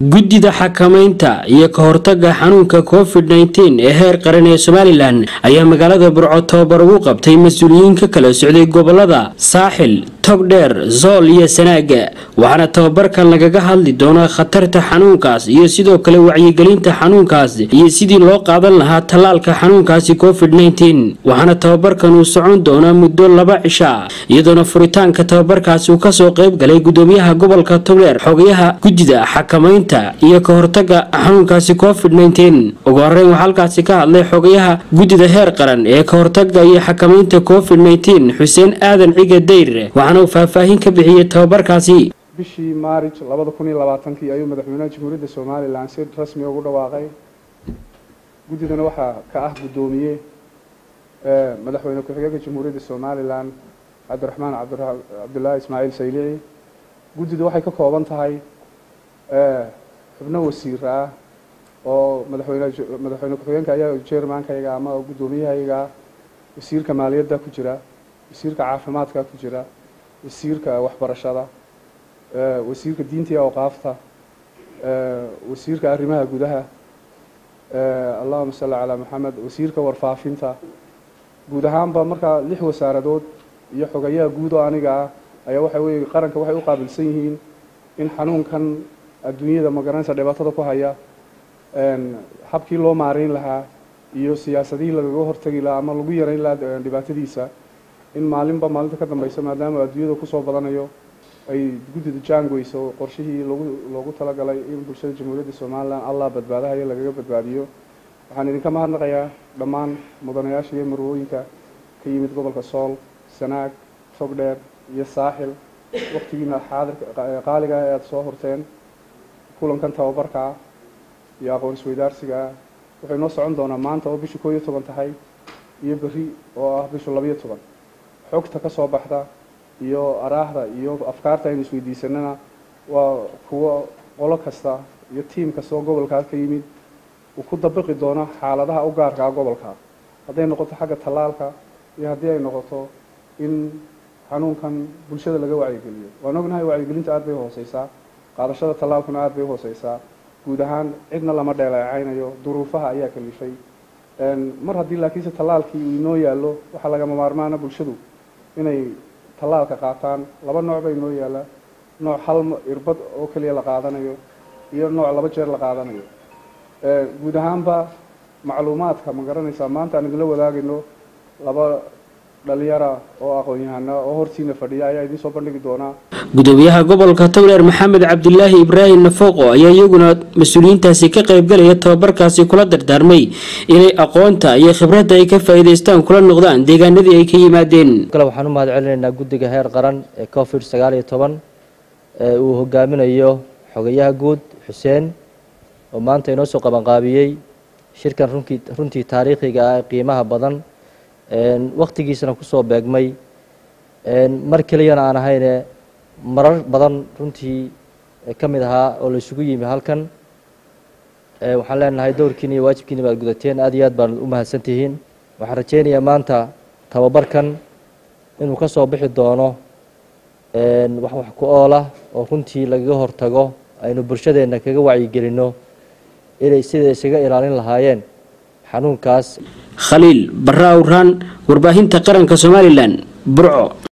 guddida xakamaynta iyo ka hortaga xanuunka covid nteen ee heer qaran ee somalilan ayaa magaalada burco tababar ugu qabtay mas-uuliyiin ka kala socday gobolada saaxil togdheer zool iyo sanaaga waxaana tababarkan lagaga hadli doonaa khatarta xanuunkaas iyo sidoo kale wacyigelinta xanuunkaas iyo sidii loo qaadan lahaa tallaalka xanuunkaasi covid nteen waxaana tababarkan uu socon doonaa muddo laba cisha iyadoona furitaanka tababarkaasi uu kasoo qeyb galay gudoomiyaha gobolka togdheer xogayaha guddida xakamaynta iyo ka hortaga xanuunkaasi covid nteen ugu horeyn waxaa halkaasi ka hadlay xogayaha guddida heer qaran ee ka hortaga iyo xakamaynta covid nteen xuseen aadan ciga dayr waxaana uu faahfaahin ka bixiyey tababarkaasi bishii maarij labada kun iyo labaatankii ayuu madaxweynaha jamhuuriyadda somalilan si rasmi ugu dhawaaqay guddidana waxaa ka ah guddoomiye madaxweyne ku-xigeenka jamhuuriyadda somalilan cabdiraxmaan cabdullaahi ismaaciil saylici guddidu waxay ka kooban tahay xubno wasiir ah oo madaxweyne madaxweyne ku-xigeenka ayaa jermankayga ama guddoomiyahayga wasiirka maaliyadda ku jira wasiirka caafimaadka ku jira wasiirka waxbarashada wasiirka diinta iyo awqaafta wasiirka arrimaha gudaha allahuma salli calaa maxamed wasiirka warfaafinta guud ahaanba markaa lix wasaaradood iyo xogayaha guud oo aniga ah ayaa waxa weye qaranka waxay u qaabilsan yihiin in xanuunkan adduunyada magaranaysa dhibaatada ku haya habkii loo maareyn lahaa iyo siyaasadihii lagaga hortagi lahaa ama lagu yareyn lahaa dhibaatadiisa in maalinba maalinta ka dambeysa maadaama adduunyada kusoo badanayo ay guddida jaangweyso qorshihii logu loogu talagalay in bulshada jamhuuriyadda somalilan allah badbaadahayo lagaga badbaadiyo waxaan idinka mahadnaqayaa dhammaan mudanayaasha iyo marwooyinka ka yimid gobolka sool sanaag togdheer iyo saaxil waktigiina xaadirka qaaliga ah ee aada soo horteen kulankan tababarkaa iyo aqoon isweydaarsigaa wuxuu inoo socon doonaa maanta oo bisha koo iyo toban tahay iyo berri oo ah bisha labayo toban xogta ka soo baxda iyo araahda iyo afkaarta aynu isweydiisanana waa kuwo qolo kasta iyo tiim kasta oo gobolkaas ka yimid uu ku dabiqi doono xaaladaha u gaarkaa gobolka hadday noqoto xagga tallaalka iyo haddii ay noqoto in xanuunkan bulshada laga wacyigeliyo waan ognahay wacyigelinta aada bay hooseysaa qaadashada tallaalkuna aada bay uhooseysaa guud ahaan cidna lama dheeleecaynayo duruufaha ayaa kalifay mar haddii laakiinse tallaalkii uu inoo yaallo waxaa lagama maarmaana bulshadu inay tallaalka qaataan laba nooc ba inoo yaalla nooc hal irbad oo keliya la qaadanayo iyo nooc laba jeer la qaadanayo guud ahaanba macluumaadka ma garanaysaa maanta aan idinla wadaagayno laba dhalinyara oo aqoon-yahana oo hortiina fadhiya ayaa idiin soo bandhigi doonaa gudoomiyaha gobolka togdheer maxamed cabdilaahi ibraahim nafooqo ayaa iyaguna mas-uuliyiintaasi ka qaybgalaya tababarkaasi kula dardaarmay inay aqoonta iyo khibradda ay ka faa'iidaystaan kula noqdaan deegaanadii ay ka yimaadeen kale waxaan u mahad celinaynaa guddiga heer qaran ee covid sagaal iyo toban ee uu hogaaminayo xogayaha guud xuseen oo maanta inoo soo qabanqaabiyey shirkan runkii runtii taariikhiga ah ee qiimaha badan waktigiisana kusoo beegmay mar keliyana aan ahayne marar badan runtii ka mid ahaa oo la isugu yimi halkan waxaan leenahay dowrkiina iyo waajibkiina baad gudateen aad iyo aad baan u mahadsantihiin waxaan rajeynayaa maanta tababarkan inuu ka soo bixi doono wax wax ku oolah oo runtii lagaga hortago aynu bulshadeenna kaga wacyigelinno inay sida isaga ilaalin lahaayeen xanuunkaas khaliil barra awraan warbaahinta qaranka somalilan burco